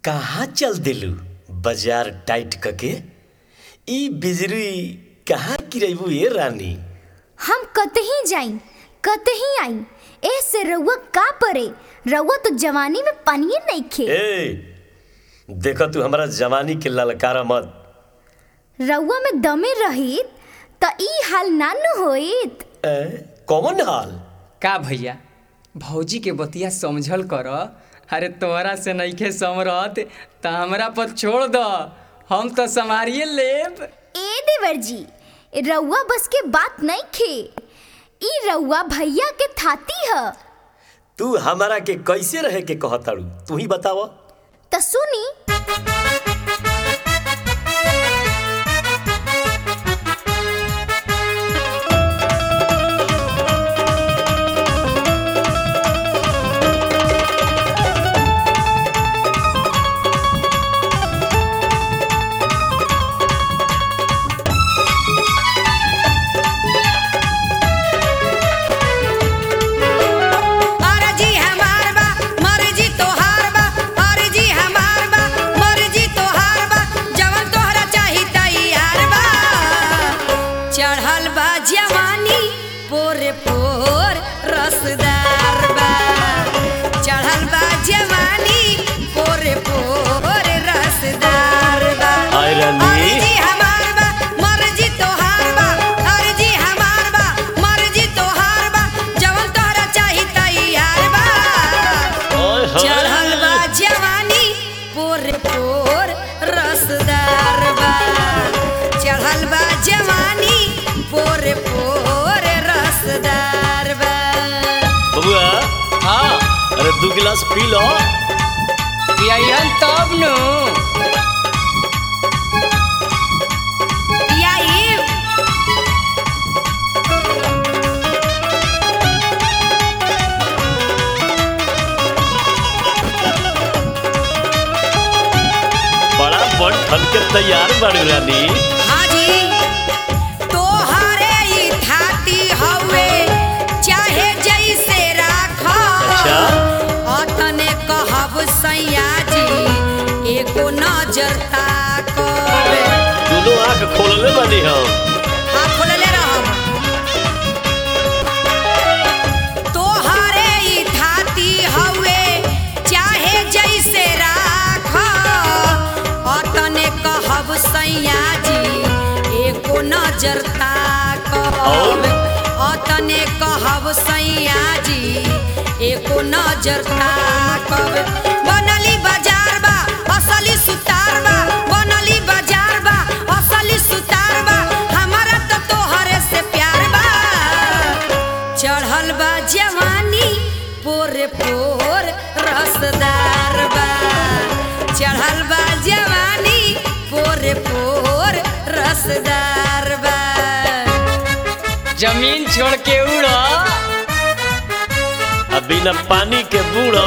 कहाँ चल दिलू बाजार टाइट कके ई बिजली कहाँ गिरेबू ये रानी हम कतही जाई कतही आई ए से रउआ का परे रउआ तो जवानी में पानिए नइखे ए देखो तू हमारा जवानी के ललकारा मत रउआ में दमे रहित त ई हाल नानु होइत ए, कौन हाल का भैया भौजी के बतिया समझल कर अरे तोहरा से नइखे समरत त हमरा पर छोड़ द हम तो संभारिए लेब ए देवर जी रउआ बस के बात नइखे ई रउआ भैया के थाती ह तू हमारा के कैसे रहे के कहताड़ू तू ही बताव त सुनी अर्जी हमार बा मर्जी तोहार बा अर्जी हमार बा मर्जी तोहार बा जवन तोहरा चाही तैयार बा चढ़ल बा जवानी पोरे पोर रसदार बा चढ़ल बा जवानी पोरे पोर रसदार बा हाय रानी। अर्जी हमार बा मर्जी तोहार बा अर्जी हमार बा मर्जी तोहार बा जवन तोहरा चाही तैयार बा ओए होए। चढ़ल बा जवानी पोर पोर रसदार बा चढ़ल बा जवानी पोर पोर रसदार बा बबुआ हाँ अरे दू गिलास पी लो पियाइन तब नु यही बड़ा बड़ ठन के तैयार बाड़ू रानी हाजी तोहरे ई थाती हवे चाहे जैसे राख अच्छा। अतने कहब सैया जी एको नजर ताकब दोनों आंख खोलले बानी हम हाथ खोलले रहब तोहरे ई थाती हवे चाहे जैसे राख अतने कहब सैया जी एको नजर ताकब और? अतने कहब सैया जी एको नजर ताकब बनली बाजार बा असली सुतार बा बनली बाजार बा असली सुतार बा हमारा तो तोहरे से प्यार बा चढ़ल बा जवानी पोरे पोर रसदार बा चढ़ल बा जवानी पोरे पोर रसदार बा जमीन छोड़ के उड़ अब बिना पानी के बूढ़ो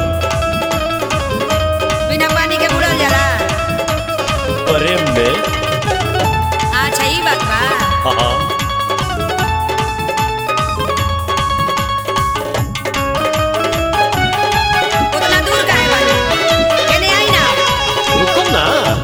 बिना पानी के बुड़ल जाला प्रेम में अच्छा ई बात बा हाँ उतना दूर काहे बानी केने आई ना रुको ना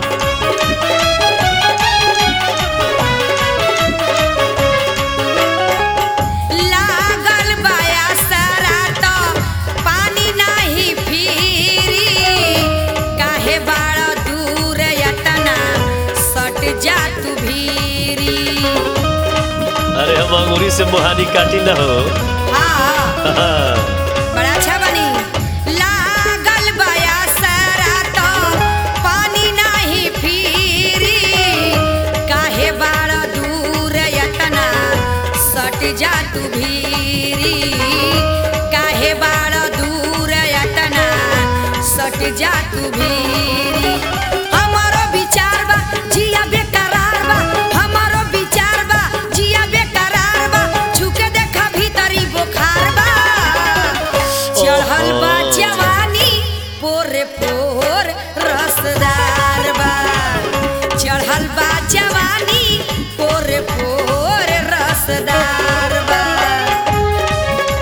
लागल बाया सारा तो पानी नाही फिरी काहे बाड़ा दूर यतना सट जा तू भीरी अरे हम अंगूरी से मुहानी काटी ना हो हाँ हाँ। बड़ा अच्छा बनी लागल बाया सारा तो पानी नाही फिरी काहे बाड़ा दूर यतना सट जा तू भीरी काहे बाड़ा दूर यतना सट जा तू भीरी हमारो विचार बा जिया बेकरार बा हमारो विचार बा जिया बेकरार बा छुके देखा भीतरी बुखार बा चढ़ल बा जवानी पोरे पोर रसदार बा चढ़ल बा जवानी पोरे पोर रसदार बा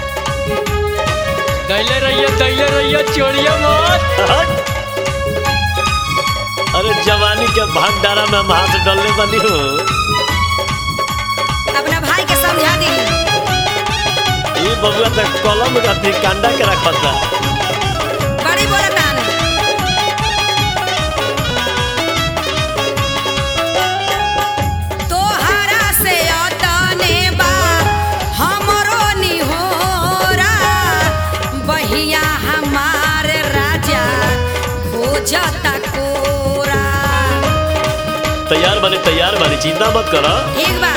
दैले रहिए दैले रहिए चोरिया मत हट। के भंडारा में हम हाथ डालने बनी हो अपना भाई के समझा दी ये बबुआ तक कलम रखी कांडा के रखता बड़ी बोलता ने तोहरा से अतने बा हमरो निहोरा बहिया हमार राजा खोजता कोरा तैयार बनी तैयार बनी चिंता मत करो ठीक बा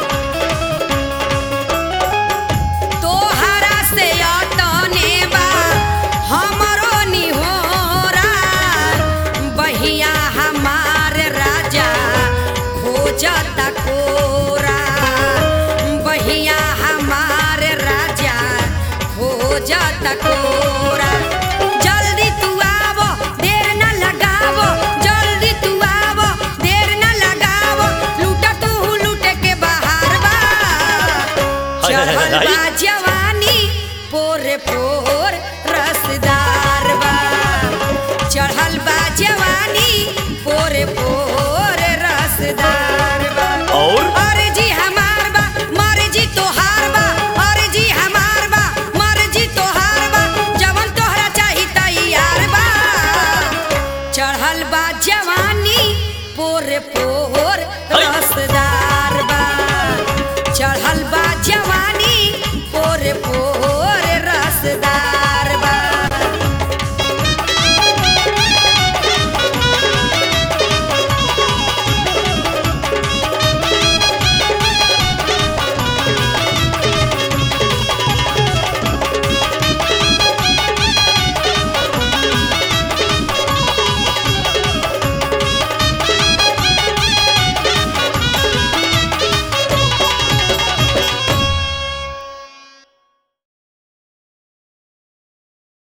तोहरा से अतने बा हमरो निहोरा बहिया हमार राजा खोजता कोरा बहिया हमार राजा खोजता कोरा जल्दी तू आवो देर न लगावो जल्दी तू आवो देर न लगावो लूटा तू लूटे के बाहर बा हाय, हाय, हाय, चढ़ल हाय। बा जवानी पोरे पोर रसदार बा चढ़ल बा जवानी पोरे पोर रसदार बा और? अरे जी हमार बा मरे जी तोहार बा अरे जी हमार बा मरे जी तोहार बा जवन तोहरा चाही तैयार बा चढ़ल बा जवानी पोरे पोर